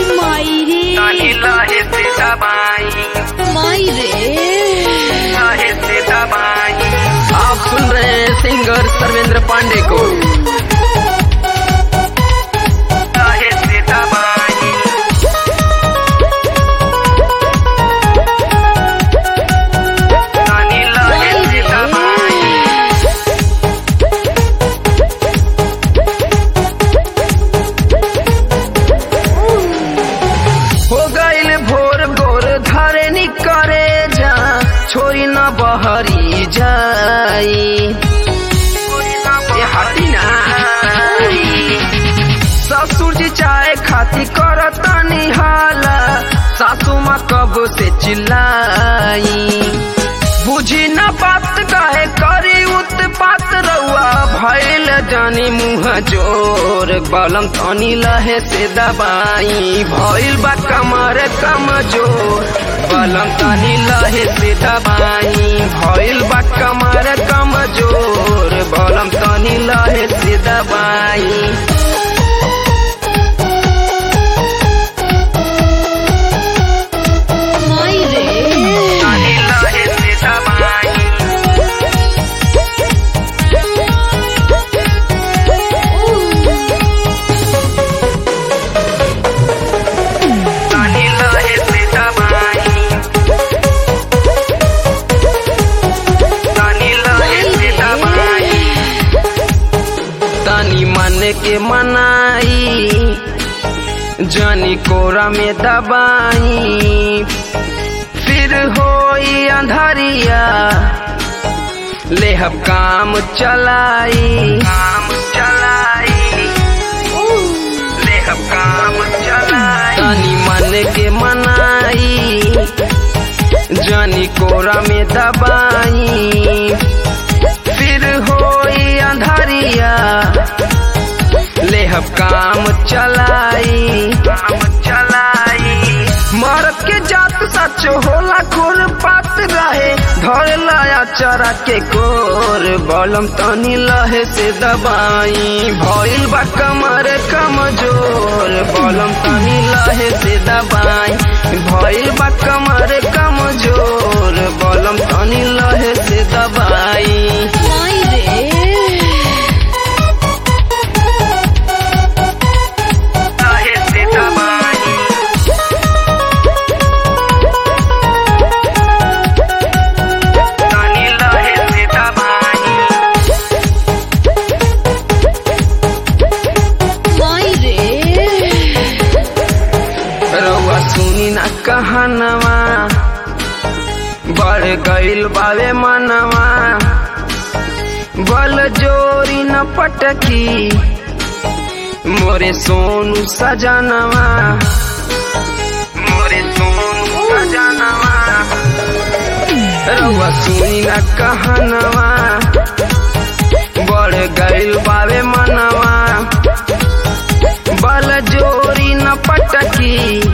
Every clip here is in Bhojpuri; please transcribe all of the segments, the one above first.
माई रे तानी लहे से दबाई माई रे लहे से दबाई आप सुन रहे हैं सिंगर सर्वेंद्र पांडे को लहे से दबाई तानी लहे से दबाई हो गईल भोर गोर धरे निकरे जा छोरी न बहरी जाई ए हटी ना ससुर जी चाय खाती करता निहाला सासू माँ कब से चिल्लाई बुझी न बात काहे करी उत्पात रउआ भइल जानी मुँह जोर बलम तनी लहे से दबाई भइल बा कमर कमजोर बलम तनी लहे से दबाई भइल बा कमर कमजोर बलम तनी लहे से दबाई माई रे तनी लहे से दबाई तनी लहे से दबाई तनी लहे से दबाई तनी मन के मनाई जानी कोरा में दबाई फिर होई अंधारिया लेहब काम चलाई काम चलाई लेहब काम चलाई तनी मन के मनाई जानी कोरा में दबाई फिर होई अंधारिया लेहब काम चलाई काम चलाई मरद के जात सच होला खुर पात रहे धर लाया चरा के कोर बलम तनी लहे से दबाई भइल बा कमर कमजोर बलम तनी लहे से दबाई भइल बा कमर कमजोर बलम तनी लहे से दबाई माई रे लहे से दबाई तनी लहे से दबाई माई रे रउआ सुनी ना कहनवा बढ़ गईल बावे मनवा बल जोरी न पटकी मोरे सोनू सजनवा मोरे सोनू सजनवा रउआ सुनी ना कहनवा बढ़ गईल बावे मनवा बल जोरी न पटकी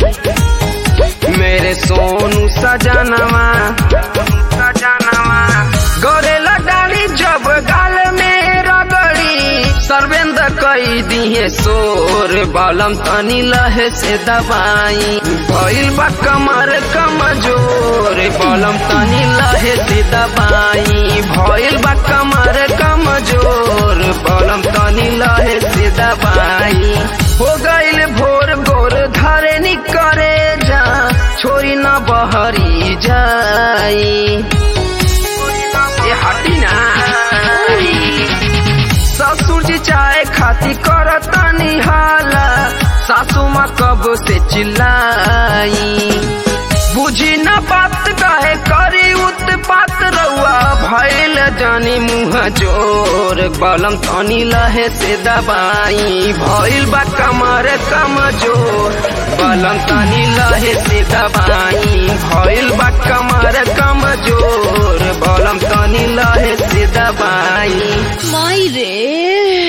मेरे सोनू सजनवा सजनवा गोरेला डाली जब गाल में रगड़ी सर्वेंद्र कई दिए सोर बालम तनी लहे से दबाई भइल बा कमर कमजोर बालम तनी लहे से दबाई भइल बा कमर कमजोर बालम तनी लहे से दबाई हो गईल भोर गोर धरे निकरे जा छोरी न बहरी जाई ए हटी ना ससुर जी चाय खाती करता निहाला सासू माँ कब से चिल्लाई बुझी न बात काहे करी उत्पात रउआ भइल जानी मुँह जोर बलम तनी लहे से दबाई भइल बा कमर कमजोर बलम तनी लहे से दबाई भइल बा कमर कमजोर बलम तनी लहे से दबाई माई रे